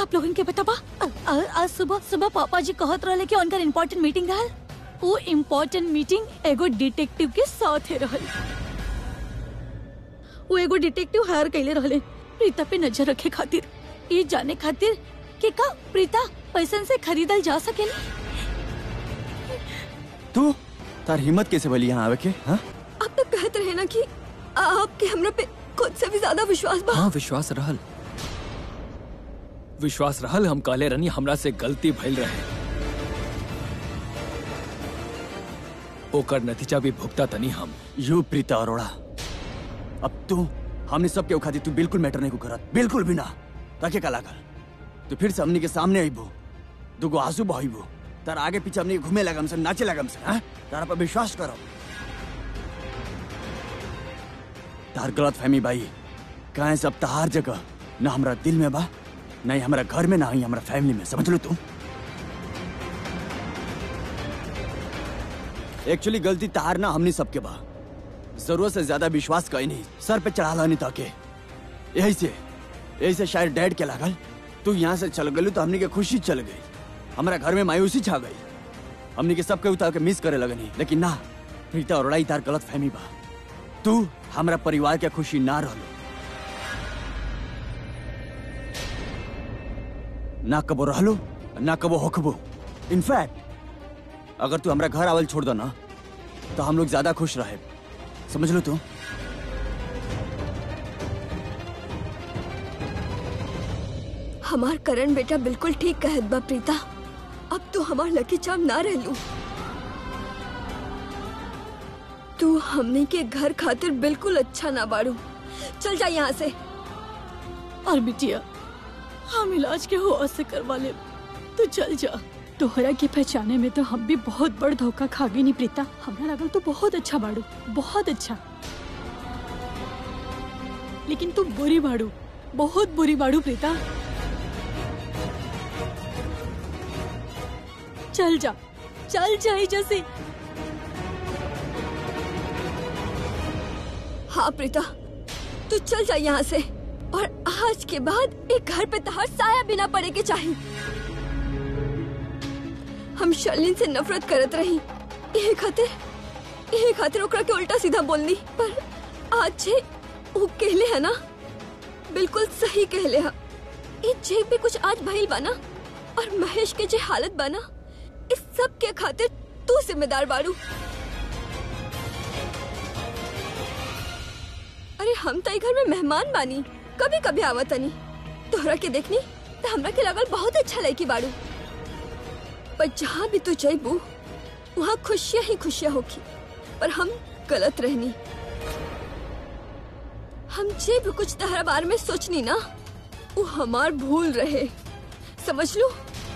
आप लोगन के बताबा अ- अ- आज सुबह सुबह पापा जी कहत रहले कि उनकर इम्पोर्टेंट मीटिंग रहल वो इम्पोर्टेंट मीटिंग एगो डिटेक्टिव के साथ है रहल वो एगो डिटेक्टिव हायर कैले रहले प्रीता पे नजर रखे खातिर ये जाने खातिर कि का प्रीता पैसन से खरीदल जा सकेली तू तार हिम्मत कैसे भली यहाँ आवे के हाँ आप तो कहत रहे ना कि आपके हमरा पे खुद से भी ज्यादा विश्वास बा हाँ विश्वास रहल विश्वास रहल हम काले रनी हमरा से गलती भइल रहे ओकर नतीजा भी भुगता तनी हम यू प्रीता अरोड़ा अब तू हमने सब के खाती तू बिल्कुल मैटर नहीं को करत बिल्कुल भी ना ताके का लागल तू फिर से हमनी के सामने आईबो दुगो आंसू बहाइबो तार आगे पीछे हमनी के घूमे लगम से नाचे लगम से हाँ तारा पर विश्वास करो तार गलत फहमी भाई कहे सब तहार जगह ना हमरा दिल में बा ना ही हमरा घर में ना ही हमरा फैमिली में समझ लो तू एक्चुअली गलती तार ना हमनी सबके बा जरूरत से ज्यादा विश्वास कहीं नहीं सर पे चढ़ा लानी ताके यही से यही से शायद डैड के लागल तू यहाँ से चल गलू तो हमनी के खुशी चल गई हमारा घर में मायूसी छा गई हमनी के सबके उतार के मिस करे लगनी लेकिन ना प्रीता और तार गलत फहमी बा तू हमारा परिवार के खुशी ना रहलो ना कबो रहलो ना कबो होखबो इनफैक्ट अगर तू हमारा घर आवल छोड़ दो ना तो हम लोग ज्यादा खुश रहे समझ लो तू हमार करण बेटा बिल्कुल ठीक कहत बा प्रीता अब तू हमार लकी चाम ना रहलू तू हमने के घर खातिर बिल्कुल अच्छा ना बाड़ू चल जा यहाँ से और बिटिया हम इलाज के हुआ से करवा ले तू चल जा तोहरा के पहचाने में तो हम भी बहुत बड़ धोखा खा गई नी प्रीता हमरा लगल तो बहुत अच्छा बाड़ू बहुत अच्छा लेकिन तू बुरी बाड़ू बहुत बुरी बाड़ू प्रीता चल जा चल जा एहिजा से हाँ प्रीता तू चल जा यहाँ से और आज के बाद एक घर पे तहार साया बिना पड़े के चाहिए हम शर्लिन से नफरत करत रही यही खातिर यही खातिर ओकरा के उल्टा सीधा बोलनी पर आज जे वो कहले है ना बिल्कुल सही कहले है ये जे भी कुछ आज भइल बना और महेश के जे हालत बना इस सब के खातिर तू जिम्मेदार बाड़ू अरे हम तो घर में मेहमान बानी कभी कभी आवतनी तोहरा के देखनी तो हमरा के लगल बहुत अच्छा लड़की बाड़ू पर जहाँ भी तू जइबू वहाँ खुशियाँ ही खुशियाँ होगी पर हम गलत रहनी हम जे भी कुछ तहरा बारे में सोचनी ना वो हमार भूल रहे समझ लो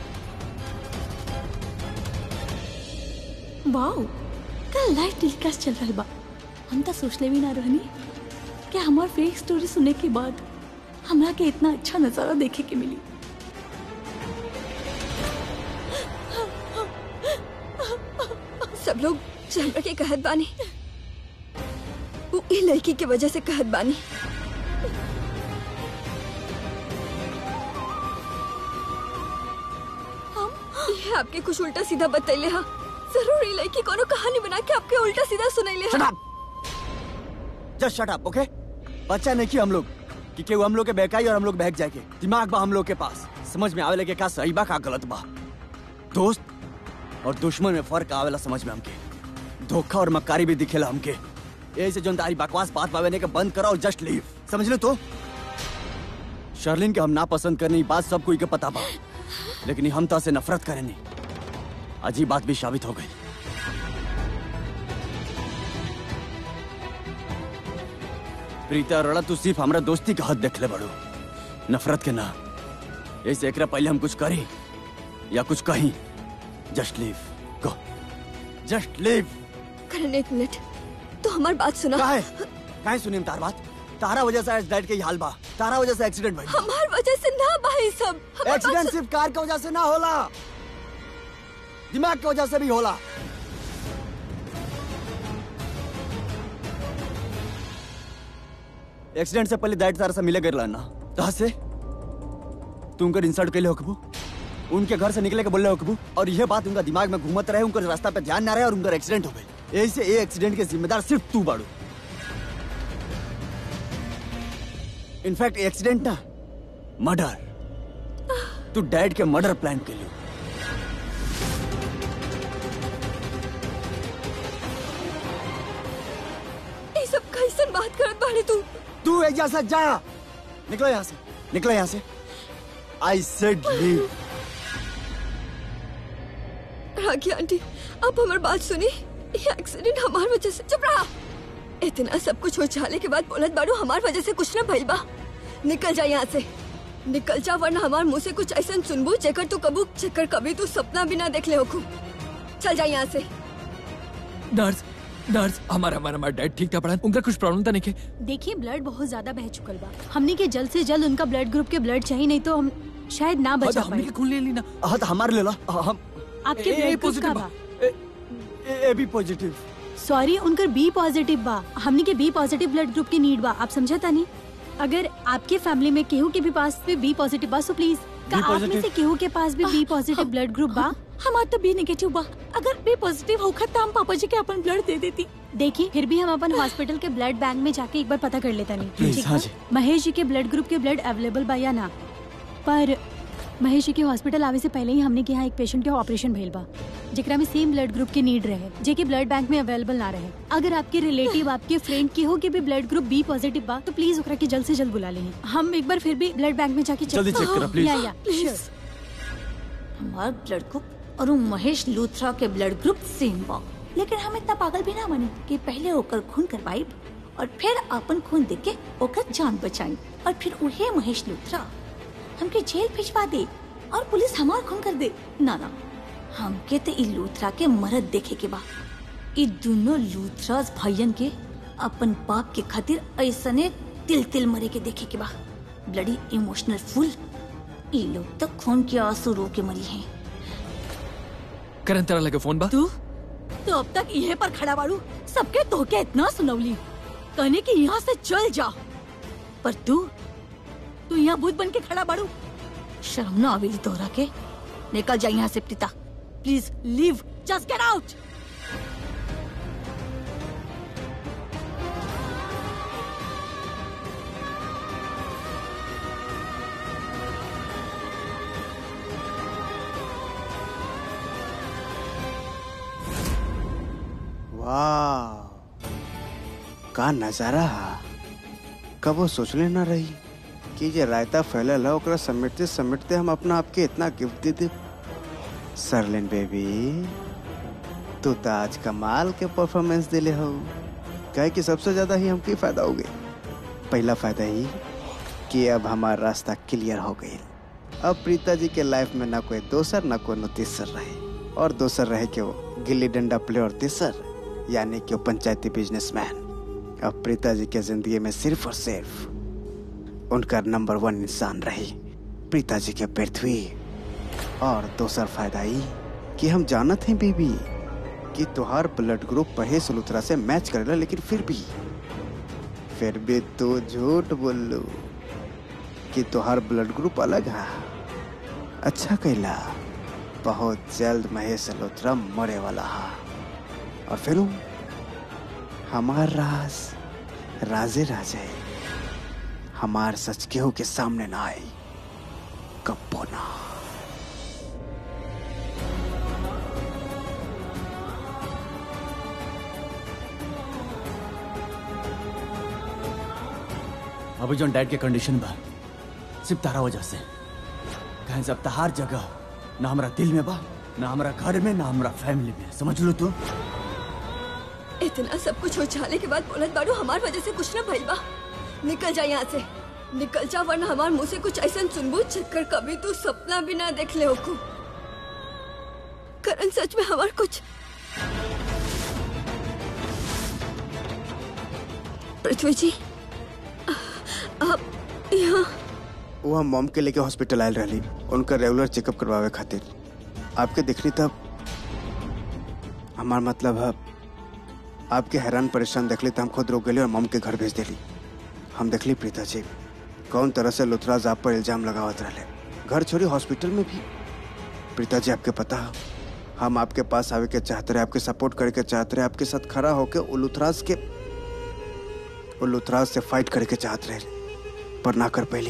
वाओ कल लाइव टेलीकास्ट चल रहा बा हम तो सोचले भी ना रहनी कि हमार फेक स्टोरी सुनने के बाद हमरा के इतना अच्छा नजारा देखे के मिली सब लोग चंद्र के कहत बानी वो ई लड़की के वजह से कहत बानी हम ये आपके कुछ उल्टा सीधा बतैले हा जरूर ई लड़की कोनो कहानी बना के आपके उल्टा सीधा सुनैले शट हा up just shut up okay बच्चा नहीं कि हम लोग कि केहू हम लोग के बहकाई और हम लोग बहक जाए के दिमाग बा हम लोग के पास समझ में आवेला के का सही बा का गलत बा दोस्त और दुश्मन में फर्क आवेला समझ में हमके धोखा और मक्कारी भी दिखेला हमके ऐसे जो तारी बकवास बात पावे के बंद करो और जस्ट लीव समझ लो तो शर्लिन के हम ना पसंद करने की बात सब कोई के पता बा लेकिन ई हम तो से नफरत करेनी अजीब बात भी साबित हो गई प्रीता अरोड़ा तू सिर्फ हमरा दोस्ती का हद देख ले बड़ू नफरत के ना ऐसे एकरा पहले हम कुछ करी या कुछ कहीं just leave go just leave Karan एक मिनट तो हमारी बात सुना काहे काहे सुनी तार बात तारा वजह से आज डैड के ही हाल बा तारा वजह से एक्सीडेंट भइल हमार वजह से ना भाई सब हमार बात एक्सीडेंट सुन- सिर्फ कार की वजह से ना होला दिमाग की वजह से भी होला एक्सीडेंट से पहले डैड तारा से मिले गए ना कहा से तू उनकर इंसल्ट कैले होकबू उनके घर से निकले के बोले होकबू और यह बात उनका दिमाग में घूमत रहे उनकर रास्ता पे ध्यान ना रहे और उनका एक्सीडेंट हो गए यही से ये एक्सीडेंट के जिम्मेदार सिर्फ तू बाड़ू इनफैक्ट एक्सीडेंट ना मर्डर तू डैड के मर्डर प्लान के लिए ये सब कैसन बात करत बाड़ी तू तू एजा से जा निकलो यहाँ से निकलो यहाँ से I said leave Rakhi aunty आप हमारी बात सुनी ये एक्सीडेंट हमार वजह से चुप रहा इतना सब कुछ हो जाने के बाद बोलत बाड़ू हमार वजह से कुछ ना भइल बा निकल जा यहाँ से निकल जा वरना हमार मुंह से कुछ ऐसा सुनबू जेकर तू कबू जेकर कभी तू सपना भी ना देख ले होखू चल जा यहाँ से नर्स नर्स हमारा हमारा हमारा डैड ठीक था पड़ा उनका कुछ प्रॉब्लम था नहीं के देखिए ब्लड बहुत ज्यादा बह चुकल बा हमने के जल्द से जल्द उनका ब्लड ग्रुप के ब्लड चाहिए नहीं तो हम शायद ना बचा हमने पाए के खून ले ली ना हाँ तो हमारे ले लो हम आपके ए- ए ब्लड ग्रुप positive का बा। बा ए, ए, ए बी पॉजिटिव सॉरी उनकर बी पॉजिटिव बा हमने के बी पॉजिटिव ब्लड ग्रुप की नीड बा आप समझता नहीं अगर आपके फैमिली में केहू के भी पास भी बी पॉजिटिव बा सो प्लीज का आप में positive? से केहू के पास भी बी पॉजिटिव ब्लड ग्रुप बा हमार तो बी नेगेटिव बा अगर बी पॉजिटिव होखत तो हम पापा जी के अपन ब्लड दे देती देखिए फिर भी हम अपन हॉस्पिटल के ब्लड बैंक में जाके एक बार पता कर लेता नहीं Please, ठीक हाँ बा? जी। महेश जी के ब्लड ग्रुप के ब्लड अवेलेबल बा या ना पर महेश जी के हॉस्पिटल आवे से पहले ही हमने के यहाँ एक पेशेंट के ऑपरेशन भइल बा जेकरा में सेम ब्लड ग्रुप के नीड रहे जेके ब्लड बैंक में अवेलेबल ना रहे अगर आपके रिलेटिव आपके फ्रेंड के हो के भी ब्लड ग्रुप बी पॉजिटिव बा तो प्लीज ओकरा के जल्द से जल्द बुला लें हम एक बार फिर भी ब्लड बैंक में जाके check- जल्दी check करा, please. या या प्लीज sure. हमार ब्लड ग्रुप और वो महेश लूथरा के ब्लड ग्रुप सेम बा लेकिन हम इतना पागल भी ना बने कि पहले ओकर खून करवाइब और फिर अपन खून देके के ओकर जान बचाई और फिर उहे महेश लूथरा हमके जेल भिजवा दे और पुलिस हमार खून कर दे ना ना हमके तो ई लूथरा के मरद देखे के बा ई दोनों लूथरास भाइयन के अपन बाप के खातिर ऐसने तिल तिल मरे के देखे के बा ब्लडी इमोशनल फुल ई लोग तो खून के आंसू रो के मरी हैं करन तरह लगे फोन बा तू तो अब तक इहे पर खड़ा बाड़ू सबके तोहके इतना सुनौली कहने कि यहाँ से चल जा पर तू तू यहाँ भूत बन के खड़ा बाड़ू शर्म ना आवेली तोहरा के निकल जा यहाँ से Preeta please leave just get out वाह का नजारा हा कबो सोचले ना रही कि जे रायता फैलल है ओकरा समेटते समेटते हम अपना आपके इतना गिफ्ट दे दे सरलिन बेबी तू तो आज कमाल के परफॉर्मेंस दिले हो कहे कि सबसे ज्यादा ही हमके फायदा हो गई पहला फायदा ही कि अब हमारा रास्ता क्लियर हो गई अब प्रीता जी के लाइफ में ना कोई दोसर ना कोई तीसर रहे और दोसर रहे कि वो गिल्ली डंडा प्लेयर तीसर यानी कि वो पंचायती बिजनेसमैन अब प्रीता जी के जिंदगी में सिर्फ और सिर्फ उनका नंबर वन इंसान रही प्रीता जी के पृथ्वी और दूसरा फायदा ही कि हम जानत हैं बीबी कि तुहार ब्लड ग्रुप महेश लुथरा से मैच करेला लेकिन फिर भी फिर भी तू झूठ बोलू कि तुहार ब्लड ग्रुप अलग है अच्छा कैला बहुत जल्द महेश लुथरा मरे वाला है और फिर उ, हमार राज राजे राजे हमार सच केहू के सामने ना आई कब्बो ना अभी जो डैड के कंडीशन बा सिर्फ तारा वजह से कहीं जब तहार जगह ना हमारा दिल में बा ना हमारा घर में ना हमारा फैमिली में समझ लो तू इतना सब कुछ हो जाने के बाद बोलत बाड़ू हमार वजह से कुछ ना भइल बा निकल जा यहाँ से निकल जा वरना हमार मुंह से कुछ ऐसा सुनबू जिकर कभी तू सपना भी ना देख ले होकू करण सच में हमार कुछ पृथ्वी जी आप यहाँ वो हम मॉम के लेके हॉस्पिटल आयल रही उनका रेगुलर चेकअप करवावे खातिर आपके देखनी तब हमार मतलब है आपके हैरान परेशान देखली तो हम खुद रोक गए और मॉम के घर भेज दिली हम देखली प्रीता जी कौन तरह से लुथराज आप पर इल्जाम लगावत रहे घर छोड़ी हॉस्पिटल में भी प्रीता जी आपके पता है, हम आपके पास आवे के चाहते रहे आपके सपोर्ट करके चाहते रहे आपके साथ खड़ा होके उलूथराज के उलूथराज से फाइट करके चाहते रहे पर ना कर पहली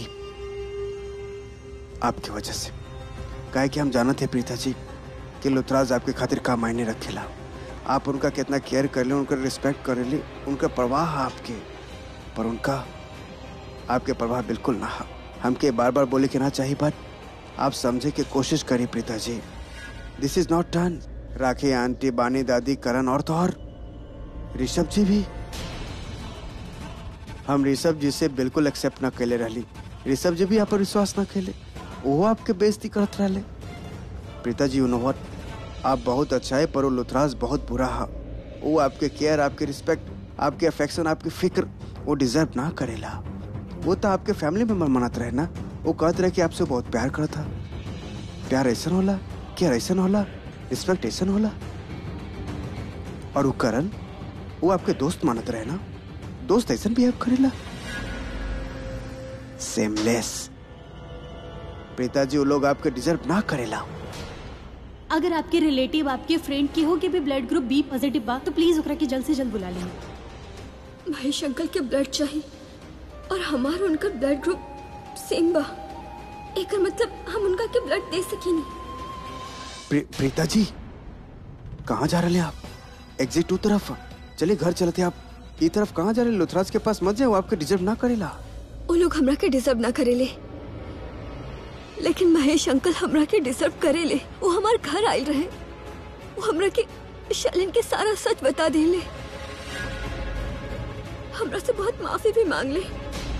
आपकी वजह से काहे कि हम जानते हैं प्रीता जी कि लुथराज आपके खातिर का मायने रखेला आप उनका कितना केयर कर ले उनका रिस्पेक्ट कर ले उनका प्रवाह है आपके पर उनका आपके प्रवाह बिल्कुल ना है हमके बार बार बोले कि ना चाहिए बात आप समझे की कोशिश करिए Preeta ji this is not done Rakhi aunty बानी दादी करण और तो और ऋषभ जी भी हम ऋषभ जी से बिल्कुल एक्सेप्ट ना कैले रहली ऋषभ जी भी आप पर विश्वास ना कैले वो आपके बेइज्जती करत रहले प्रीता जी यू नो व्हाट आप बहुत अच्छा है पर वो लुथराज बहुत बुरा है वो आपके केयर आपके रिस्पेक्ट आपके अफेक्शन आपकी फिक्र वो डिजर्व ना करेला वो तो आपके फैमिली मेंबर मनात रहे ना वो कहते रहे कि आपसे बहुत प्यार करता प्यार ऐसा होला केयर ऐसा होला रिस्पेक्ट ऐसा होला और वो करण वो आपके दोस्त मानत रहे ना दोस्त ऐसा बिहेव करेला सेमलेस प्रीता जी वो लोग आपके डिजर्व ना करेला अगर आपके रिलेटिव आपके फ्रेंड के हो के भी ब्लड ग्रुप बी पॉजिटिव बा तो प्लीज ओकरा के जल्द से जल्द बुला लेंगे महेश अंकल के ब्लड चाहिए और हमार उनका ब्लड ग्रुप सेम बा एकर मतलब हम उनका के ब्लड दे सकी नहीं प्री, प्रीता जी कहाँ जा रहे हैं आप एग्जिट टू तरफ चलिए घर चलते आप ई तरफ कहाँ जा रहे हैं? लुथराज के पास मत जाओ आपके डिजर्व ना करेला वो लोग हमरा के डिजर्व ना करेले लेकिन महेश अंकल हमरा के डिजर्व करेले वो हमार घर आयल रहे वो हमरा के शैलिन के सारा सच बता देले हमरा से बहुत माफी भी मांग ले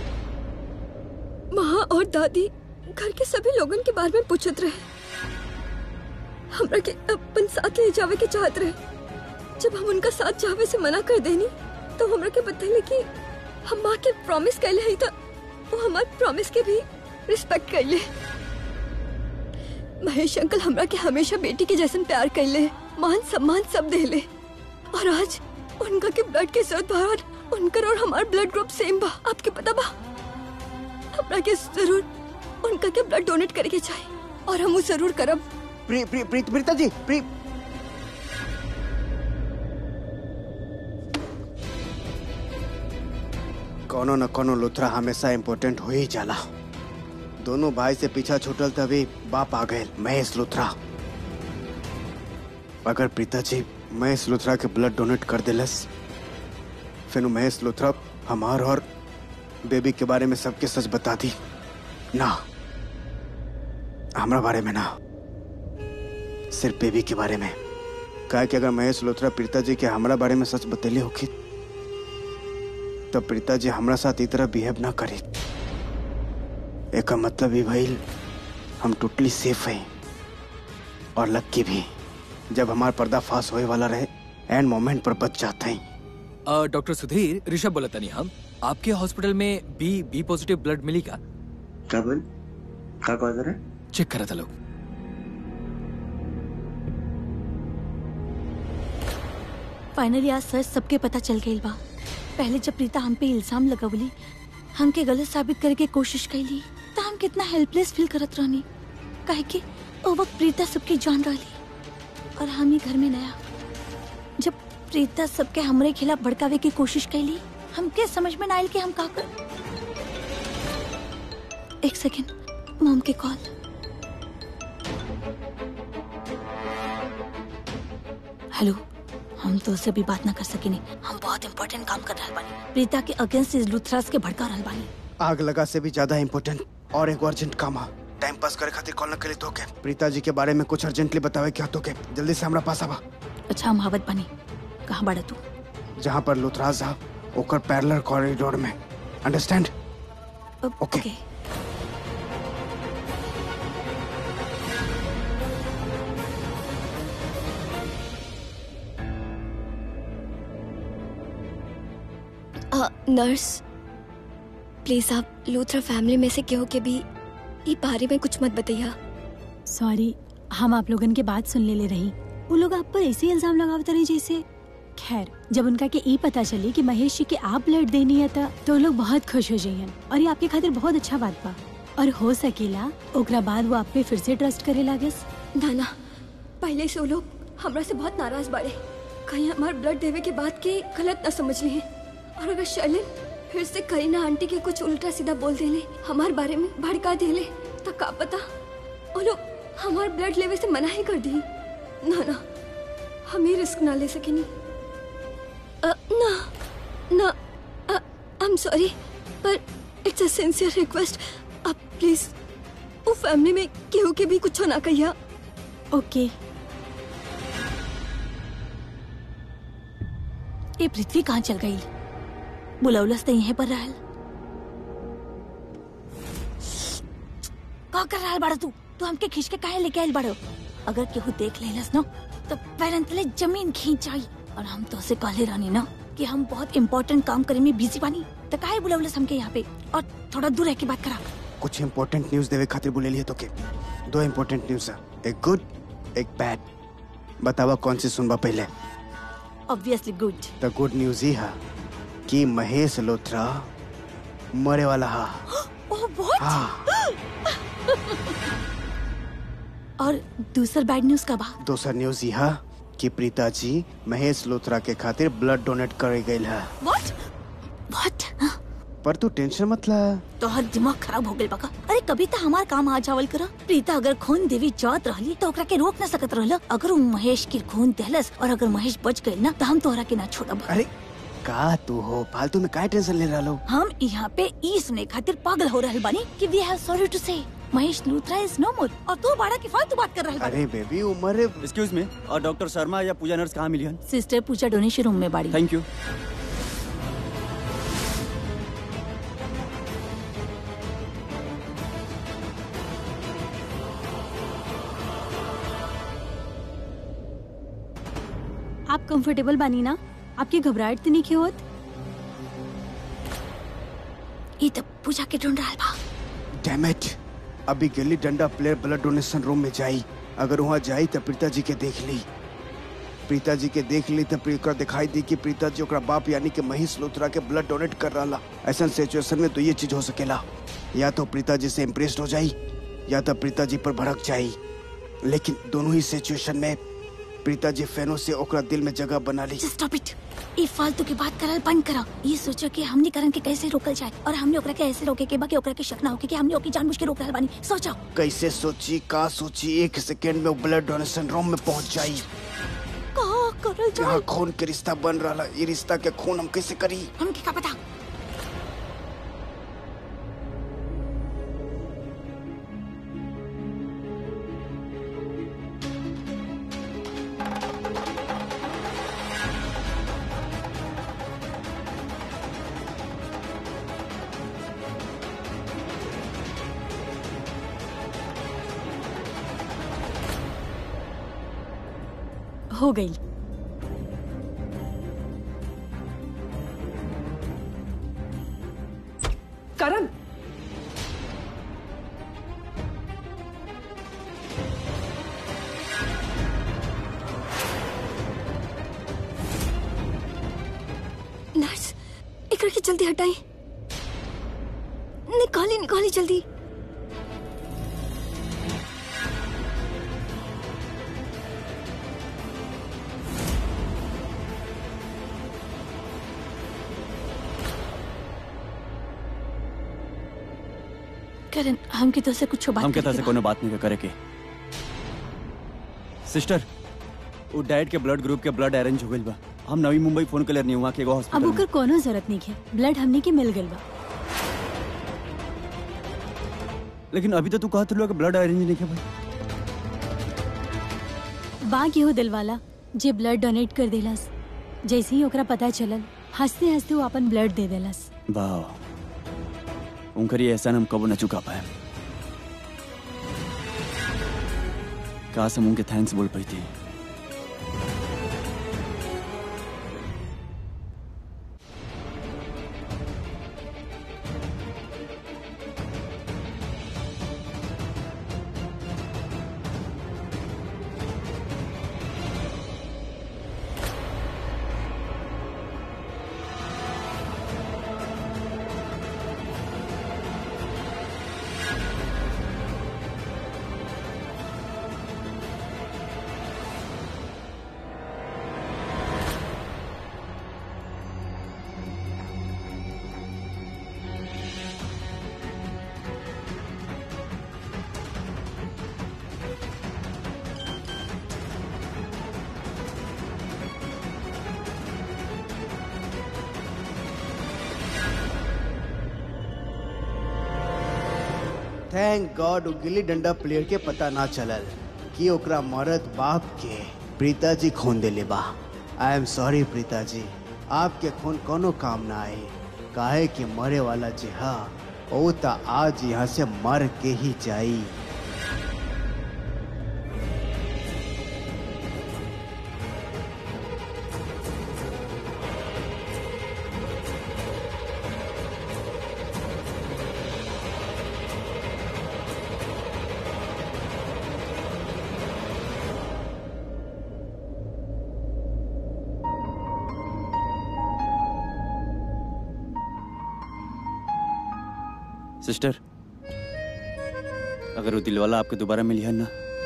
माँ और दादी घर के सभी लोगन के बारे में पूछत रहे हमरा के अपन साथ ले जावे के चाहत रहे जब हम उनका साथ जावे से मना कर देनी तो हमरा के बतैले कि हम माँ के प्रॉमिस कैले हई था वो हमार प्रॉमिस के भी रिस्पेक्ट कैले महेश अंकल हमरा के हमेशा बेटी के जैसन प्यार कैले मान सम्मान सब देले और आज उनका के ब्लड के जरूरत बाहर उनकर और हमार ब्लड ग्रुप सेम बा आपके पता बा हमरा के जरूर उनका के ब्लड डोनेट करे के चाहिए और हम वो जरूर करब प्री, प्री, प्री, प्रीता जी प्री कोनो न कोनो लुथरा हमेशा इम्पोर्टेंट हो ही जाला दोनों भाई से पीछा छूटल तभी बाप आ गए महेश लुथरा अगर प्रीता जी महेश लुथरा के ब्लड डोनेट कर दिलस फिर उ महेश लुथरा हमार और बेबी के बारे में सबके सच बता दी ना हमरा बारे में ना सिर्फ बेबी के बारे में कहा कि अगर महेश लोथरा प्रीता जी के हमरा बारे में सच बतेले होखी तो प्रीता जी हमरा साथ इस तरह बिहेव ना करे एक मतलब ही भइल हम टोटली सेफ हैं और लक्की भी जब हमार पर्दाफाश होए वाला रहे एंड मोमेंट पर बच जाते हैं अ, डॉक्टर सुधीर ऋषभ बोला तनी हम आपके हॉस्पिटल में बी बी पॉजिटिव ब्लड मिली का क्या बोल क्या कह रहे चेक करा था लोग फाइनली आज सच सबके पता चल गई बा पहले जब प्रीता हम पे इल्जाम लगवली हमके गलत साबित करे के कोशिश कैली तो हम कितना हेल्पलेस फील करत रहनी काहे कि ओ वक्त प्रीता सबके जान रहली और हम ही घर में नया जब प्रीता सबके हमरे खिलाफ भड़कावे की कोशिश कैली हमके समझ में ना आयल कि हम का कर एक सेकेंड मॉम के कॉल हेलो हम तो उससे भी बात ना कर सकेनी हम बहुत इम्पोर्टेंट काम कर रहे बानी प्रीता के अगेंस्ट इस लुथरास के भड़का रहल बानी आग लगा से भी ज्यादा इम्पोर्टेंट और एक अर्जेंट काम है टाइम पास करे खातिर कॉल न करे तो के प्रीता जी के बारे में कुछ अर्जेंटली बतावे क्या तो के जल्दी से हमरा पास आवा अच्छा हम हावत बानी कहाँ बाड़ा तू जहाँ पर लुथराज है ओकर पैरेलल कॉरिडोर में अंडरस्टैंड अब- Okay. ओके आ, नर्स प्लीज आप लूथरा फैमिली में से केहू के भी ई बारे में कुछ मत बताइया सॉरी हम आप लोगन के बात सुन ले ले रही वो लोग आप पर ऐसे इल्जाम लगावत रही जैसे खैर जब उनका के ई पता चली कि महेश जी के आप ब्लड देनी है था तो वो लोग बहुत खुश हो जाइयन और ये आपके खातिर बहुत अच्छा बात बा और हो सकेला ओकरा बाद वो आप पे फिर से ट्रस्ट करे लागस ना ना पहले से वो लोग हमरा से बहुत नाराज बाड़े कहीं हमार ब्लड देवे के बाद के गलत ना समझ लिए और अगर शैलिन फिर से करीना आंटी के कुछ उल्टा सीधा बोल देले हमार बारे में भड़का देले तो का पता वो लोग हमार ब्लड लेवे से मना ही कर दी ना ना हम ही रिस्क ना ले सकेनी अ, ना ना आई एम सॉरी पर इट्स अ सिंसियर रिक्वेस्ट आप प्लीज वो फैमिली में केहू के भी कुछ ना कहिया ओके ये पृथ्वी कहाँ चल गई बुलौलस तो यहीं पर रहल का कर रहल बाड़ा तू तू हमके खींच के काहे लेके आइल बाड़ो अगर केहू देख लेलस ना तो पैरन तले जमीन खींच आई और हम तो से कहले रानी ना कि हम बहुत इम्पोर्टेंट काम करे में बिजी बानी तो काहे बुलौलस हमके यहाँ पे और थोड़ा दूर रह के बात करा कुछ इम्पोर्टेंट न्यूज देवे खातिर बोले लिए तो के दो इम्पोर्टेंट न्यूज है एक गुड एक बैड बतावा कौन सी सुनबा पहले obviously good the good news ही है कि महेश लोथरा मरे वाला हा ओह बहुत हाँ और दूसर बैड न्यूज का बा दूसरा न्यूज यह कि प्रीता जी महेश लोथरा के खातिर ब्लड डोनेट करे गई है व्हाट व्हाट पर तू टेंशन मत ला तोहर दिमाग खराब हो गइल बका अरे कभी तो हमार काम आ जावल करा प्रीता अगर खून देवी जात रहली तो ओकरा के रोक न सकत रहल अगर उ महेश के खून देहलस और अगर महेश बच गइल ना तो हम तोहरा के ना छोड़ब अरे का तू हो फालतू में काय टेंशन ले रहा लो हम यहाँ पे ई सुने खातिर पागल हो रहल बानी कि V have sorry to say Mahesh Luthra is no more और तू बाड़ा की फालतू बात कर रहल बानी अरे बेबी उम्र एक्सक्यूज मी और डॉक्टर शर्मा या पूजा नर्स कहाँ मिली हन सिस्टर पूजा डोनेशन रूम में बाड़ी थैंक यू आप कंफर्टेबल बानी ना आपकी घबराहट तो नहीं क्यों होत ई तो पूजा के ढूंढ रहल बा डैमेट अभी गिल्ली डंडा प्लेयर ब्लड डोनेशन रूम में जाई अगर वहाँ जाई तो प्रीता जी के देख ली प्रीता जी के देख ली तो प्रियकर दिखाई दी कि प्रीता जी ओकरा बाप यानी कि महेश लोथरा के ब्लड डोनेट कर रहा ऐसा सिचुएशन में तो ये चीज हो सकेला या तो प्रीता जी से इम्प्रेस्ड हो जाई या तो प्रीता जी पर भड़क जाई लेकिन दोनों ही सिचुएशन में प्रीता जी फैनों से ओकरा दिल में जगह बना ली स्टॉप इट ई फालतू की बात करल बंद करा ये सोचो कि हमने करण के कैसे रोकल जाए और हमने ओकरा के ऐसे रोके के बा कि ओकरा के शक ना होके कि हमने ओकी जानबूझ के रोक रहल बानी सोचो कैसे सोची का सोची एक सेकेंड में वो ब्लड डोनेशन रूम में पहुंच जाई का करल यहाँ जाए खून के रिश्ता बन रहा ये रिश्ता के खून हम कैसे करी हमके का पता हो गई करण नर्स एकरा के जल्दी हटाई निकाली निकाली जल्दी करण हमके तो से कुछ बात हम कहता करे से के बा। कोनो बात नहीं करे के सिस्टर वो डैड के ब्लड ग्रुप के ब्लड अरेंज हो गइल बा हम नवी मुंबई फोन कर नहीं वहाँ के एगो अब हॉस्पिटल ओकर में कोनो जरूरत नहीं है ब्लड हमने के मिल गइल बा लेकिन अभी तो तू कहत रहो कि ब्लड अरेंज नहीं है भाई बा केहू दिलवाला जे ब्लड डोनेट कर देलस जैसे ही ओकरा पता चलल हंसते हंसते वो अपन ब्लड दे देलस वाह उनकर ये एहसान हम कबो न चुका पाए काश हम उनके थैंक्स बोल पाई थी थैंक गॉड गिल्ली डंडा प्लेयर के पता ना चलल कि ओकरा मरद बाप के प्रीता जी खून देले बा आई एम सॉरी प्रीता जी आपके खून कोनो काम ना आए काहे कि मरे वाला जी हा ओ ता आज यहाँ से मर के ही जाई सिस्टर अगर वो दिलवाला आपके दोबारा मिली है ना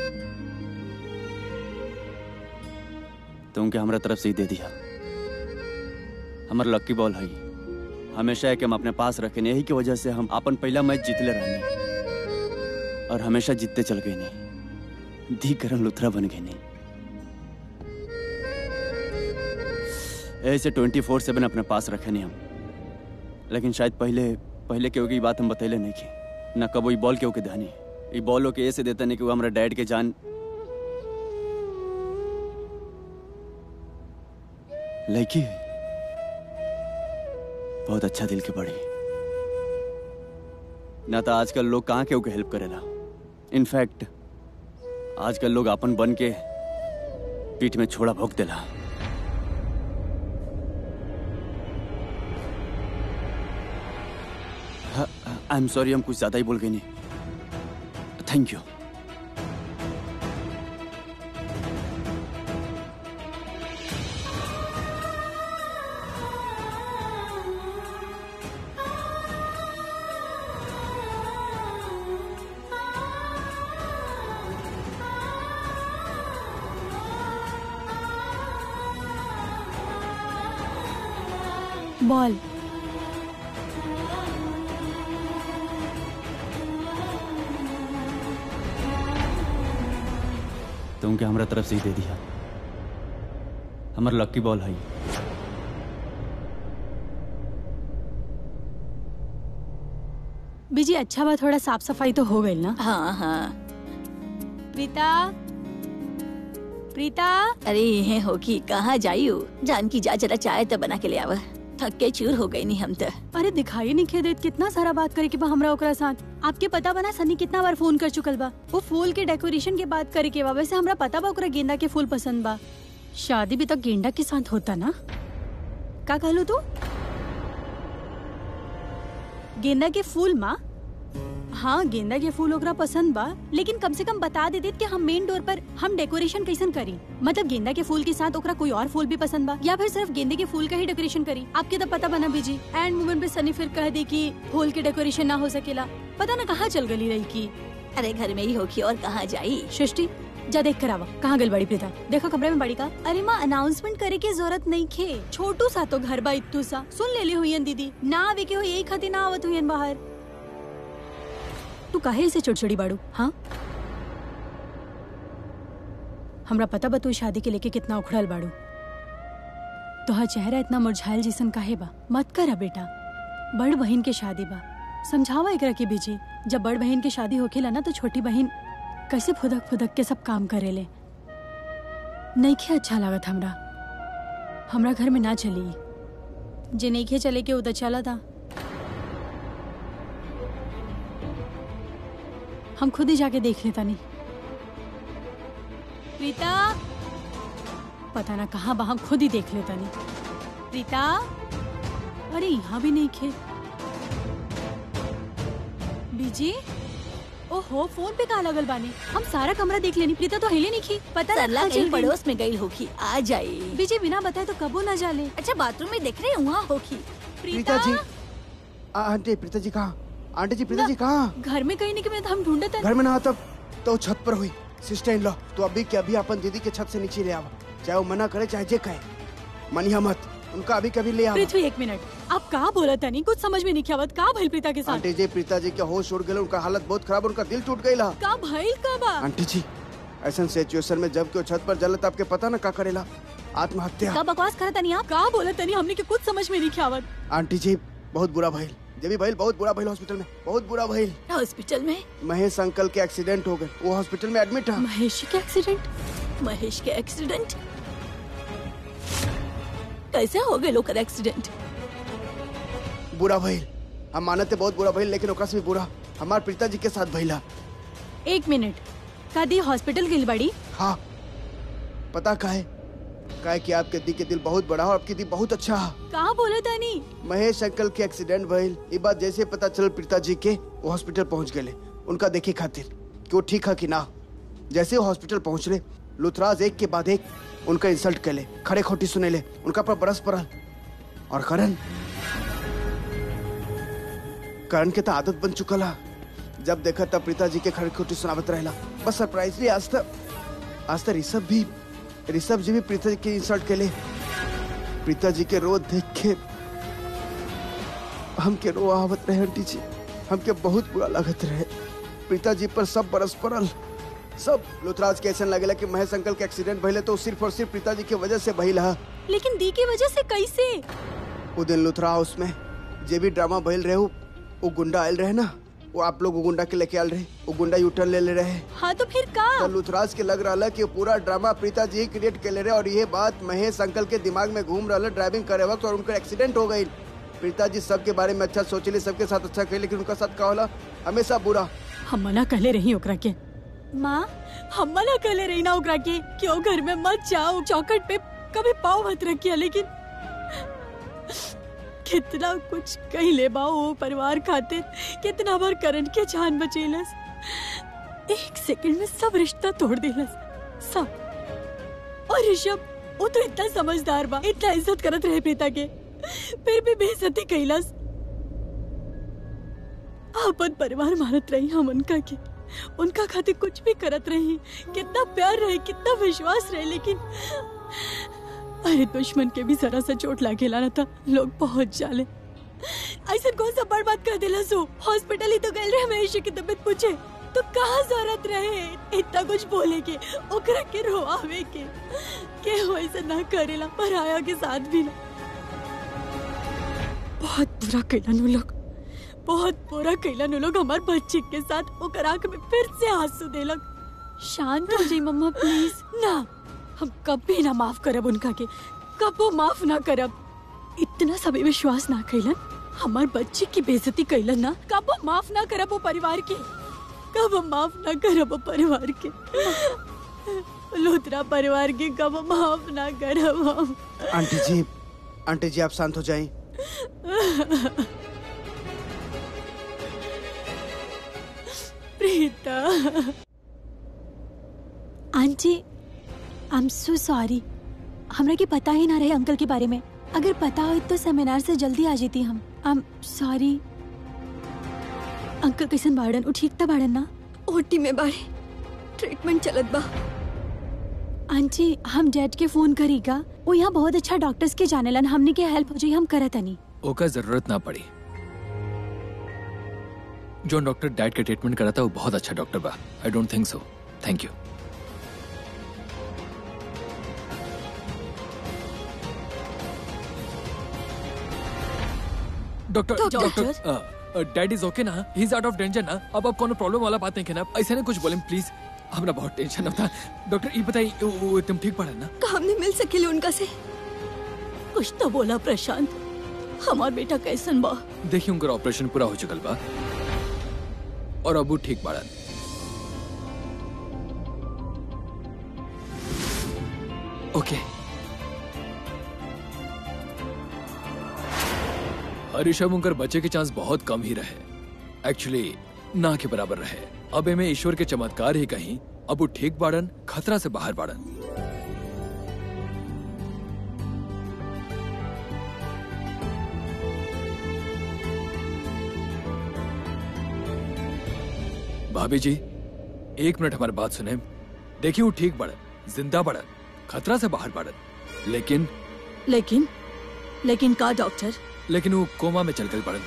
तो उनके हमरा तरफ से ही दे दिया हमार लक्की बॉल है हमेशा है कि हम अपने पास रखें यही की वजह से हम अपन पहला मैच जीतले रहने और हमेशा जीतते चल गए नहीं धी करण लुथरा बन गए नहीं ऐसे ट्वेंटी फोर सेवन अपने पास रखे नहीं हम लेकिन शायद पहले पहले केहू की बात हम बतैले नहीं की ना कबो ई बॉल केहू के धानी ई बॉल के ऐसे देता नहीं कि वो हमारा डैड के जान लड़की बहुत अच्छा दिल के बड़ी ना तो आजकल लोग कहाँ केहू के हेल्प करेला इनफैक्ट आजकल लोग अपन बन के पीठ में छोड़ा भोग देला आई एम सॉरी हम कुछ ज्यादा ही बोल गए नहीं थैंक यू बॉल तो उनके हमरा तरफ से ही दे दिया हमारा लक्की बॉल है बीजी अच्छा बा थोड़ा साफ सफाई तो हो गई ना हाँ हाँ प्रीता प्रीता अरे ये होगी कहाँ जाइयो जान की जा जरा चाय तो बना के ले आवा थक के चूर हो गई नहीं हम तो अरे दिखाई नहीं खे देत कितना सारा बात करे के बा हमरा ओकरा साथ आपके पता बना सनी कितना बार फोन कर चुकल बा वो फूल के डेकोरेशन के बात करे के बा वैसे हमरा पता बा ओकरा गेंदा के फूल पसंद बा शादी भी तो गेंदा के साथ होता ना का कहलू तू गेंदा के फूल माँ हाँ गेंदा के फूल ओकरा पसंद बा लेकिन कम से कम बता दे देत कि हम मेन डोर पर हम डेकोरेशन कैसन करी मतलब गेंदा के फूल के साथ ओकरा कोई और फूल भी पसंद बा या फिर सिर्फ गेंदे के फूल का ही डेकोरेशन करी आपके तो पता बना बीजी एंड मोमेंट पे सनी फिर कह दे कि फूल के डेकोरेशन ना हो सकेला पता ना कहाँ चल गली रही की अरे घर में ही होगी और कहाँ जाई सृष्टि जा देख कर आवा कहाँ गल बड़ी प्रीता देखो कमरे में बड़ी का अरे माँ अनाउंसमेंट करे की जरूरत नहीं खे छोटू सा तो घर बा इत्तू सा सुन ले ली हुई दीदी ना आवे के हो यही खातिर ना आवत हुई बाहर तू काहे ऐसे चिड़चिड़ी बाड़ू हाँ हमरा पता बा तू शादी के लेके कितना उखड़ल बाड़ू तोहर चेहरा इतना मुरझायल जैसन काहे बा मत करा बेटा बड़ बहन के शादी बा समझावा एकरा के बीजी जब बड़ बहन के शादी होखेला ना तो छोटी बहन कैसे फुदक फुदक के सब काम करेले नईखे अच्छा लागत हमरा हमरा घर में ना चली जे नईखे चले के उधर चला था हम खुद ही जाके देख लेता नहीं प्रीता पता ना कहाँ बा हम खुद ही देख लेता नहीं प्रीता अरे यहाँ भी नहीं खे बीजी ओहो फोन पे कहा लगल बानी हम सारा कमरा देख लेनी प्रीता तो हिले नहीं खी पता ना सरला कहाँ कहीं चल गई। पड़ोस में गई होगी आ जाई बीजी बिना बताए तो कबो ना जाले अच्छा बाथरूम में देख रहे हैं वहाँ होगी प्रीता जी आ, आंटी प्रीता जी कहाँ आंटी जी प्रीता जी कहाँ घर में कहीं नहीं कि मैं हम ढूंढत घर में ना तब तो छत पर हुई सिस्टर इन लो तो अभी के अभी अपन दीदी के छत से नीचे ले आवा चाहे वो मना करे चाहे जे कहे मनिया मत उनका अभी कभी ले आवा पृथ्वी एक मिनट आप कहा बोला था नहीं कुछ समझ में नहीं आवत का भइल प्रीता के साथ आंटी जी प्रीता जी के होश उड़ गए उनका हालत बहुत खराब उनका दिल टूट गई का भइल का बा आंटी जी ऐसा सिचुएशन में जब कोई छत पर जले तो आपके पता ना का करेला आत्महत्या का बकवास करता नहीं आप का बोला तनी हमने के कुछ समझ में नहीं आवत आंटी जी बहुत बुरा भइल जब भी भइल बहुत बुरा भइल हॉस्पिटल में बहुत बुरा भइल हॉस्पिटल में महेश अंकल के एक्सीडेंट हो गए वो हॉस्पिटल में एडमिट है महेश के एक्सीडेंट महेश के एक्सीडेंट कैसे हो गए लोकर एक्सीडेंट बुरा भइल हम मानते बहुत बुरा भइल लेकिन ओकरा से भी बुरा हमार पिताजी के साथ भइला एक मिनट का दी हॉस्पिटल गिल बड़ी हाँ पता का है का है कि आपके दी के दिल बहुत बड़ा है और आपकी दी बहुत अच्छा है कहाँ बोला तानी महेश अंकल के एक्सीडेंट भइल ये बात जैसे पता चल पिताजी के वो हॉस्पिटल पहुंच गए उनका देखे खातिर कि वो ठीक है कि ना जैसे वो हॉस्पिटल पहुंचले लुथराज एक के बाद एक उनका इंसल्ट कैले खड़े खोटी सुने ले उनका पर बरस पड़ल और करण करण के तो आदत बन चुकल है जब देखा तब पिताजी के खड़े खोटी सुनावत रहेला बस सरप्राइजली आज तक आज तक ऋषभ भी ऋषभ जी भी पिताजी के इंसल्ट कैले पिताजी के रो देख के हमके रो आवत रहे आंटी जी हमके बहुत बुरा लागत रहे पिताजी पर सब बरस पड़ल सब लुथराज के ऐसा लगेला कि महेश अंकल के एक्सीडेंट भइले तो सिर्फ और सिर्फ पिताजी की वजह से भइल है लेकिन दी की वजह से कैसे वो दिन लुथरा हाउस में जे भी ड्रामा भइल रहे वो वो गुंडा आयल रहे ना वो आप लोग वो गुंडा के लेके आयल रहे वो गुंडा यूटर्न ले ले रहे हाँ तो फिर का तो लुथराज के लग रहा कि पूरा ड्रामा प्रीता जी क्रिएट कर ले रहे और ये बात महेश अंकल के दिमाग में घूम रहा ड्राइविंग करे वक्त और उनका एक्सीडेंट हो गई प्रीता जी सबके बारे में अच्छा सोचली सबके साथ अच्छा कही लेकिन उनका साथ का होला हमेशा बुरा हम मना कहले रही ओकरा के माँ हम मना कहले रही ना ओकरा के क्यों घर में मत जाओ चौकट पे कभी पाँव मत रखिए लेकिन कितना कुछ कही ले बाओ वो परिवार खातिर कितना बार करण के जान बचेलस एक सेकंड में सब रिश्ता तोड़ देलस सब और ऋषभ वो तो इतना समझदार बा इतना इज्जत करत रहे प्रीता के फिर भी बेइज्जती कैलस अपन परिवार मानत रही हम उनका के उनका खातिर कुछ भी करत रही कितना प्यार रहे कितना विश्वास रहे लेकिन अरे दुश्मन के भी जरा सा चोट लागे लाना था लोग पहुंच जाले ऐसा कौन सा बड़ बात कर दिला सो हॉस्पिटल ही तो गए रहे हमेशा की तबीयत पूछे तो कहाँ जरूरत रहे इतना कुछ बोले के ओकरा के रोआवे के के हो ऐसा ना करेला पर आया के साथ भी ना बहुत बुरा कैला नु लोग बहुत बुरा कैला नु लोग हमार बच्चे के साथ ओकर आंख में फिर से आंसू देलक शांत हो जाई मम्मा प्लीज ना हम कभी ना माफ करब उनका के कबो माफ ना करब इतना सभी विश्वास ना कैलन हमार बच्चे की बेइज्जती कैलन ना कबो माफ ना करब वो परिवार के कबो माफ ना करब वो परिवार के लुथरा परिवार के कबो माफ ना करब हम आंटी जी आंटी जी आप शांत हो जाएं Preeta aunty I am so sorry हमरा के पता ही ना रहे अंकल के बारे में अगर पता हो तो सेमिनार से जल्दी आ जाती हम आई एम सॉरी अंकल कैसन बाड़न उ ठीक था बाड़न ना ओटी में बाड़े ट्रीटमेंट चलत बा आंटी हम डैड के फोन करीगा वो यहाँ बहुत अच्छा डॉक्टर्स के जानेलन हमने के हेल्प हो जाई हम करत नहीं ओका जरूरत ना पड़ी जो डॉक्टर डैड का ट्रीटमेंट करा था वो बहुत अच्छा डॉक्टर बा I don't think so thank you doctor doctor? Doctor dad is okay ना he is out of danger ना अब आप कोनो प्रॉब्लम वाला बात नहीं कहना ऐसे ना कुछ बोले प्लीज हमरा बहुत टेंशन होता डॉक्टर ये बताइए वो- वो तुम ठीक पड़ा ना का हमने मिल सकेले उनका से कुछ तो बोला प्रशांत हमार बेटा कैसन बा देखिए उनका ऑपरेशन पूरा हो चुकल बा और अब वो ठीक बाड़न ओके ऋषभ उनकर बच्चे के चांस बहुत कम ही रहे एक्चुअली ना के बराबर रहे अब में ईश्वर के चमत्कार ही कहीं अब वो ठीक बाड़न खतरा से बाहर बाड़न भाभी जी एक मिनट हमारी बात सुने देखिए वो ठीक बढ़न जिंदा बढ़न खतरा से बाहर बढ़न लेकिन लेकिन लेकिन का डॉक्टर लेकिन वो कोमा में चल गई बढ़न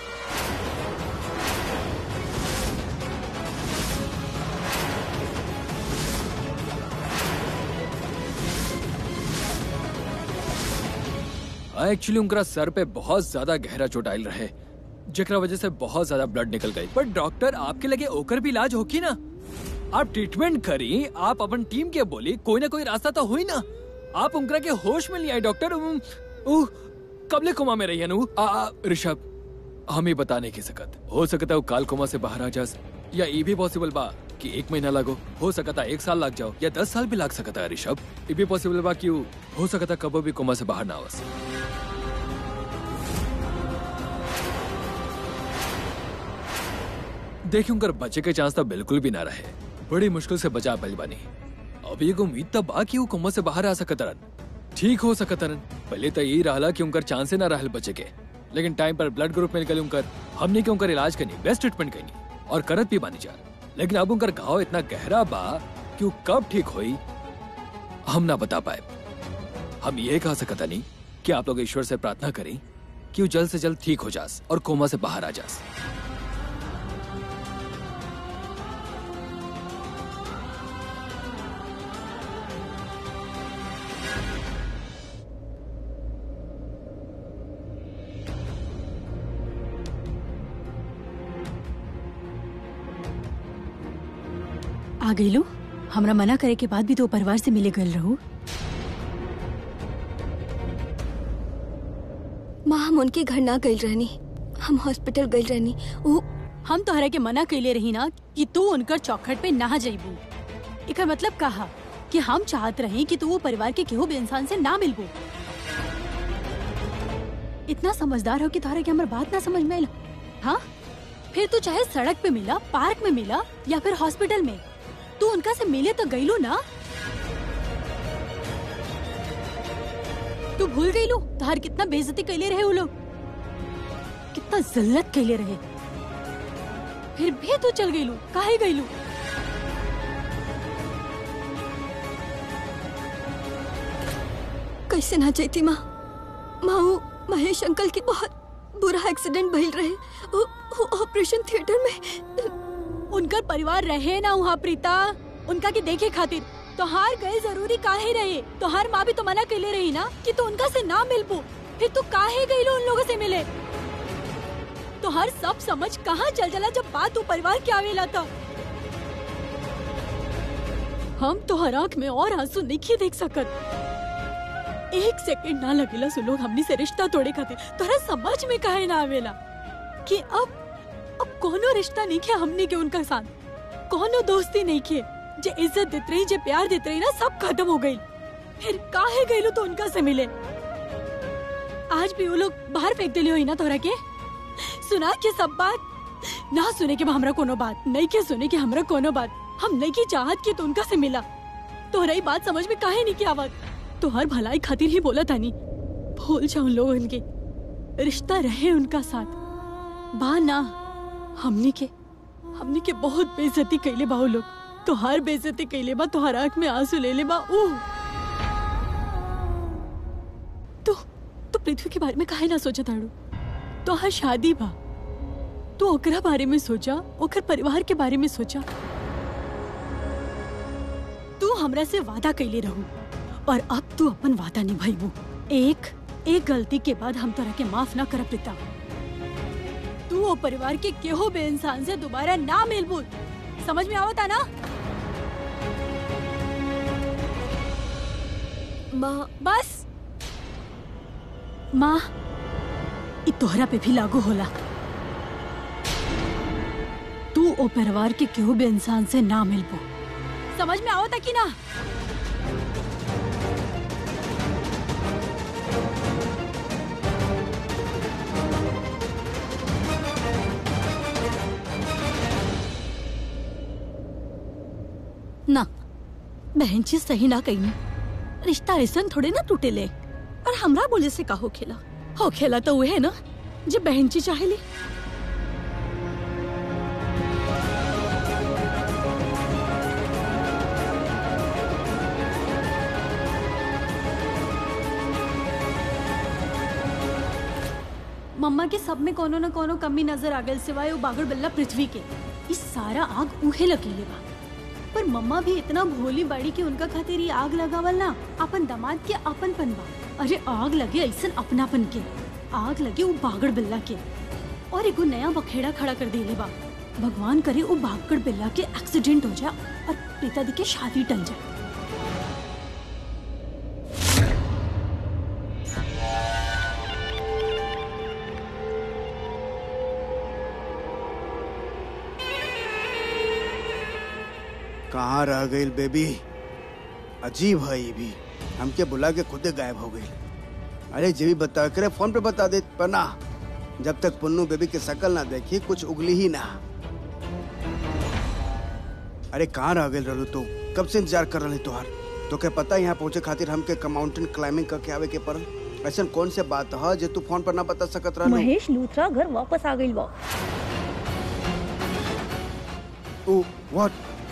हाँ एक्चुअली उनका सर पे बहुत ज्यादा गहरा चोट आयल रहे जेकरा वजह से बहुत ज्यादा ब्लड निकल गई पर डॉक्टर आपके लगे ओकर भी इलाज होगी ना आप ट्रीटमेंट करी आप अपन टीम के बोली कोई ना कोई रास्ता तो हुई ना आप उनकरा के होश में नहीं आई डॉक्टर उम, उह, कबले कोमा में रही है नु आ, आ, ऋषभ हम ही बता नहीं की सकत हो सकता है वो काल कोमा से बाहर आ जास या ये भी पॉसिबल बा कि एक महीना लगो हो सकता है एक साल लग जाओ या दस साल भी लग सकता है ऋषभ ये भी पॉसिबल बा कि वो- हो सकता है कबो भी कोमा से बाहर ना आवस देखिए उनकर बचे के चांस तो बिल्कुल भी ना रहे बड़ी मुश्किल से बचा पाई बानी अब ये उम्मीद तब बा कि वो कोमा से बाहर आ सकतरन ठीक हो सकतरन पहले तो यही रहा कि उनकर चांसे ना रहल बचे के लेकिन टाइम पर ब्लड ग्रुप मिल गए उनकर हमने के उनकर इलाज करनी बेस्ट ट्रीटमेंट करनी और करत भी बानी जा लेकिन अब उनकर घाव इतना गहरा बा कि वो कब ठीक होई हम ना बता पाए हम ये कह सकता नहीं कि आप लोग ईश्वर से प्रार्थना करें कि वो जल्द से जल्द ठीक हो जास और कोमा से बाहर आ जास आ गईलू हमरा मना करे के बाद भी तो परिवार से मिले गल रहू माँ हम उनके घर ना गई रहनी हम हॉस्पिटल गई रहनी वो हम तोहरा के मना कैले रही ना कि तू उनकर चौखट पे ना जइबू एकर मतलब कहा कि हम चाहत रही कि तू वो परिवार के केहू भी इंसान से ना मिलबू इतना समझदार हो कि तोहरा के हमर बात ना समझ में आइल हाँ फिर तू चाहे सड़क पे मिला पार्क में मिला या फिर हॉस्पिटल में तू उनका से मिले तो गईलू ना तू भूल गईलू तोहर कितना बेइज्जती कैले रहे वो लोग कितना जिल्लत कैले रहे फिर भी तू चल गईलू काहे गईलू कैसे ना जाती माँ माँ वो महेश अंकल के बहुत बुरा एक्सीडेंट भइल रहे वो, वो ऑपरेशन थिएटर में उनकर परिवार रहे ना वहाँ प्रीता उनका के देखे खातिर तोहार गए जरूरी काहे रहे तोहार माँ भी तो मना कैले रही ना कि तू उनका से ना मिल पू फिर तू काहे गईलू उन लोगों से मिले तोहार सब समझ कहाँ चल जला जब बात तू परिवार के आवेला था हम तोहर आँख में और आंसू नहीं देख सकत एक सेकंड ना लगेला सो लोग हमनी से रिश्ता तोड़े खातिर तोहरा समझ में काहे ना आवेला कि अब अब कोनो रिश्ता नहीं किया हमने के उनका साथ कोनो दोस्ती नहीं किए जे इज्जत देत रही जे प्यार देत रही ना सब खत्म हो गई फिर काहे गईलो तो उनका से मिले आज भी वो लोग बाहर फेंक दिली हुई ना तोहरा के सुना के सब बात ना सुने के बा हमरा कोनो बात नहीं के सुने के हमरा कोनो बात हम नहीं की चाहत के तो उनका से मिला तोहरा ही बात समझ में काहे नहीं की आवत तोहर भलाई खातिर ही बोला तानी भूल जाओ लोगन के रिश्ता रहे उनका साथ बा ना हमनी के हमनी के बहुत बेइज्जती कैले बा वो लोग तोहार बेइज्जती कैले बा तोहार आंख में आंसू ले ले बा ऊ तो तो पृथ्वी के बारे में काहे ना सोचा ताड़ू तोहार शादी बा तू ओकरा बारे में सोचा ओकर परिवार के बारे में सोचा तू हमरा से वादा कैले रहू और अब तू अपन वादा निभाईबू एक एक गलती के बाद हम तोरा के माफ ना करब पिता तू वो परिवार के केहो बे इंसान से दोबारा ना मिलबू समझ में आवता ना माँ बस माँ इ तोहरा पे भी लागू होला तू ओ परिवार के केहू भी इंसान से ना मिलबो समझ में आवता कि ना ना बहन जी सही ना कही रिश्ता ऐसा थोड़े ना टूटे ले और हमरा बोले से का हो खेला हो खेला तो वह है ना जो बहन जी चाहे ले मम्मा के सब में कोनो न कोनो कमी नजर आ गई सिवाय वो बागड़ बल्ला पृथ्वी के इस सारा आग उहे लकीले बा पर मम्मा भी इतना भोली बाड़ी कि उनका खातिर ये आग लगावल ना अपन दामाद के अपनपन बा अरे आग लगे ऐसन अपनापन के आग लगे वो बागड़ बिल्ला के और एगो नया बखेड़ा खड़ा कर देले बा भगवान करे वो भागकर बिल्ला के एक्सीडेंट हो जाए और प्रीता दी के शादी टल जाए कहाँ रह गई बेबी अजीब है ये भी हमके बुला के खुदे गायब हो गई अरे जे भी बता करे फोन पे बता दे पर ना जब तक पुन्नू बेबी के शकल ना देखी कुछ उगली ही ना अरे कहाँ रह गई रहलू तू कब से इंतजार कर रही तुहार तो क्या पता यहाँ पहुँचे खातिर हमके माउंटेन क्लाइंबिंग करके आवे के पड़ल ऐसा कौन से बात है जो तू फोन पर ना बता सकत रहलू महेश लूथरा घर वापस आ गई बा ओ व्हाट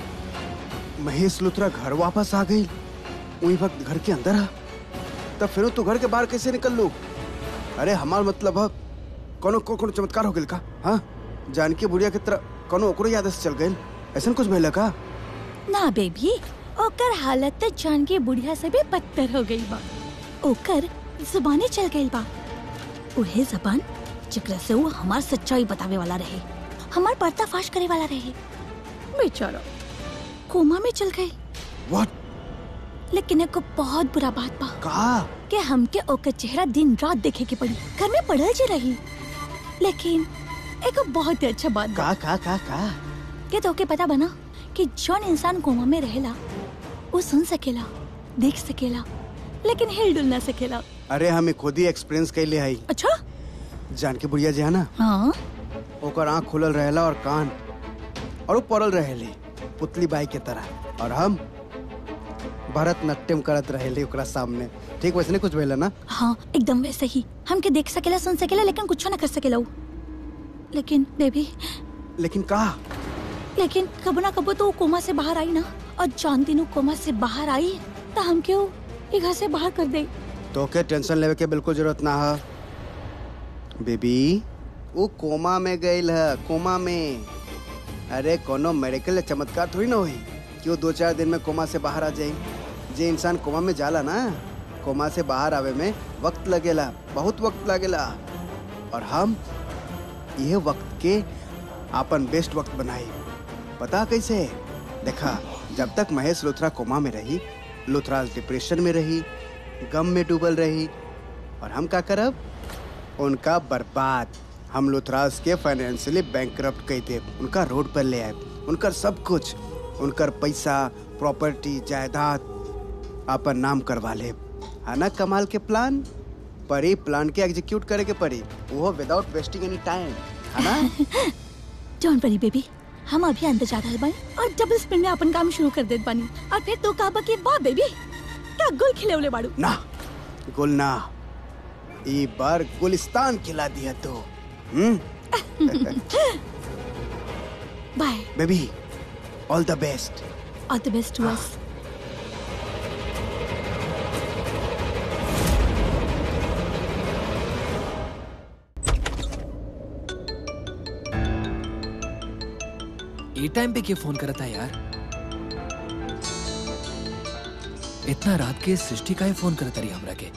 महेश लुथरा घर वापस आ गई वही वक्त घर के अंदर है तब फिर तू घर के बाहर कैसे निकल लू अरे हमार मतलब है कोनो को कोनो चमत्कार हो गइल का हाँ जानकी बुढ़िया की तरह कोनो ओकरो याद से चल गइल ऐसा कुछ भइल का ना बेबी ओकर हालत तो जान के बुढ़िया से भी बदतर हो गई बा ओकर जुबानी चल गई बा उहे जबान जेकरा से वो हमार सच्चाई बतावे वाला रहे हमार पर्दाफाश करे वाला रहे बेचारा कोमा में चल गई व्हाट लेकिन एको बहुत बुरा बात बा का कि हमके ओकर चेहरा दिन रात देखे के पड़ी घर में पड़ल जे रही लेकिन एको बहुत ही अच्छा बात बा का का का का के तोके पता बना कि जौन इंसान कोमा में रहेला वो सुन सकेला देख सकेला लेकिन हिल डुल ना सकेला अरे हमें खुद ही एक्सपीरियंस कैले हई अच्छा जानकी बुढ़िया जी है ना हाँ ओकर आँख खुलल रहेला और कान और वो पड़ल रहेले पुतली बाई के तरह और हम भरतनाट्यम करत रहेले ओकरा सामने ठीक वैसे कुछ भइला ना हाँ एकदम वैसे ही हमके देख सकेला सुन सकेला लेकिन कुछ ना कर सकेला वो लेकिन बेबी लेकिन का लेकिन कबो ना कबो तो वो कोमा से बाहर आई ना और जान दिन वो कोमा से बाहर आई तो हम क्यों ये घर से बाहर कर दे तो के टेंशन लेवे के बिल्कुल जरूरत ना है बेबी वो कोमा में गईल है कोमा में अरे कोनो मेडिकल या चमत्कार थोड़ी ना हुई कि वो दो चार दिन में कोमा से बाहर आ जाए जे इंसान कोमा में जाला ना कोमा से बाहर आवे में वक्त लगेला बहुत वक्त लगेला और हम ये वक्त के आपन बेस्ट वक्त बनाई पता कैसे देखा जब तक महेश लुथरा कोमा में रही लुथरा डिप्रेशन में रही गम में डूबल रही और हम का करब उनका बर्बाद हम लुथराज के फाइनेंशियली बैंक कर दे उनका रोड पर ले आए उनकर सब कुछ उनकर पैसा प्रॉपर्टी जायदाद अपन नाम करवा ले है ना कमाल के प्लान पर ई प्लान के एग्जीक्यूट करे के पड़ी वो विदाउट वेस्टिंग एनी टाइम है ना डोंट वरी बेबी हम अभी अंदर जा रहल बानी और डबल स्पिन में अपन काम शुरू कर देत बानी और फिर तो कहबा कि वाह बेबी क्या गुल खिलौले बाड़ू ना गुल ना ई बार गुलिस्तान खिला दिया तो hmm bye baby all the best all the best to us ये टाइम पे क्यों फोन करा था यार इतना रात के सृष्टि का ही फोन करता रही हमरा के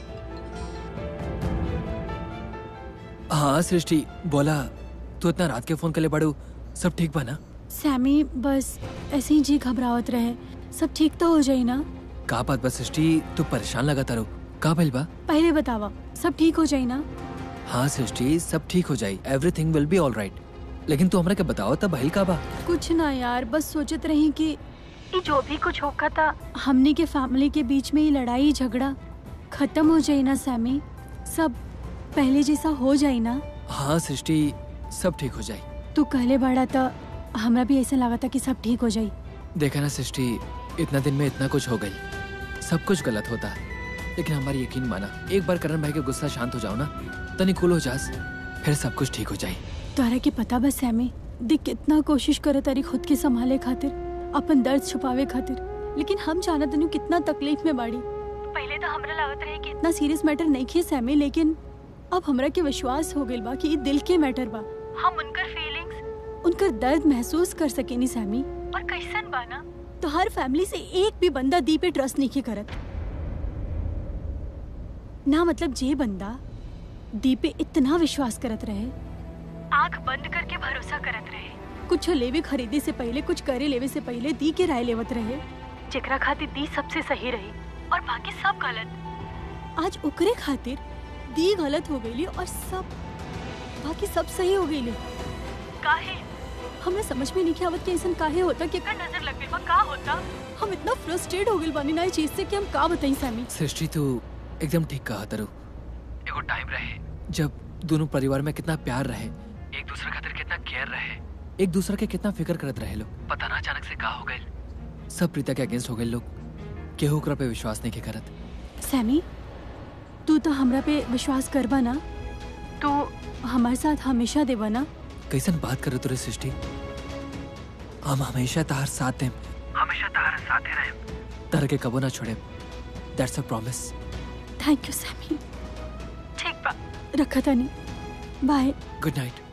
हाँ सृष्टि बोला तू इतना रात के फोन कर ले पड़ू सब ठीक बा ना सैमी बस ऐसे ही जी घबरावत रहे सब ठीक तो हो जाई ना का बात बा सृष्टि तू परेशान लगा तारो का भइल बा पहले बतावा सब ठीक हो जाई ना हाँ सृष्टि सब ठीक हो जाई everything will be all right लेकिन तू हमरा के बताओ तब भइल का बा कुछ ना यार बस सोचत रही कि ये जो भी कुछ होगा था हमने के फैमिली के बीच में ये लड़ाई झगड़ा खत्म हो जाए ना सैमी सब पहले जैसा हो जाए ना हाँ सृष्टि सब ठीक हो जाई तू कहले बड़ा था हमरा भी ऐसा लगा था कि सब ठीक हो जाए देखा ना सृष्टि इतना दिन में इतना कुछ हो गई सब कुछ गलत होता है लेकिन हमारी यकीन माना एक बार करण भाई के गुस्सा शांत हो जाओ ना तनी कूल हो जास फिर सब कुछ ठीक हो जाए तोहरा के पता बस सैमी दिख कितना कोशिश करे तारी खुद के संभाले खातिर अपन दर्द छुपावे खातिर लेकिन हम जानत नहीं कितना तकलीफ में बाड़ी पहले तो हमरा लागत रहे कि इतना सीरियस मैटर नहीं खे सैमी लेकिन अब हमरा के विश्वास हो गइल बा कि ई दिल के मैटर बा हम उनकर फीलिंग्स उनकर दर्द महसूस कर सकेनी सैमी और कैसन बा ना तो हर फैमिली से एक भी बंदा दी पे ट्रस्ट नहीं के करत ना मतलब जे बंदा दी पे इतना विश्वास करत रहे आंख बंद करके भरोसा करत रहे कुछ लेवे खरीदे से पहले कुछ करे लेवे से पहले दी के राय लेवत रहे जेकरा खातिर दी सबसे सही रही और बाकी सब गलत आज ओकरे खातिर दी गलत हो गई और सब बाकी सब सही हो गई काहे हमें समझ में नहीं आवत कि ऐसा काहे होता कि एकर नजर लग गई बा का होता हम इतना फ्रस्ट्रेट हो गइल बानी ना इस चीज से कि हम का बताई सामी सृष्टि तू एकदम ठीक कहा तरु एगो टाइम रहे जब दोनों परिवार में कितना प्यार रहे एक दूसरे खातिर कितना केयर रहे एक दूसरे के कितना फिक्र करत रहे लोग पता ना अचानक से का हो गए सब प्रीता के अगेंस्ट हो गए लोग केहू ओकरा पे विश्वास नहीं के करत सैमी तू तो हमरा पे विश्वास करबा ना तू हमारे साथ हमेशा देबा ना कैसन बात करो तुरे सृष्टि हम हमेशा तार साथ दें हमेशा तार साथ रहे तार के कबो ना छोड़े that's a promise thank you Sammy ठीक बा रखा था नहीं बाय गुड नाइट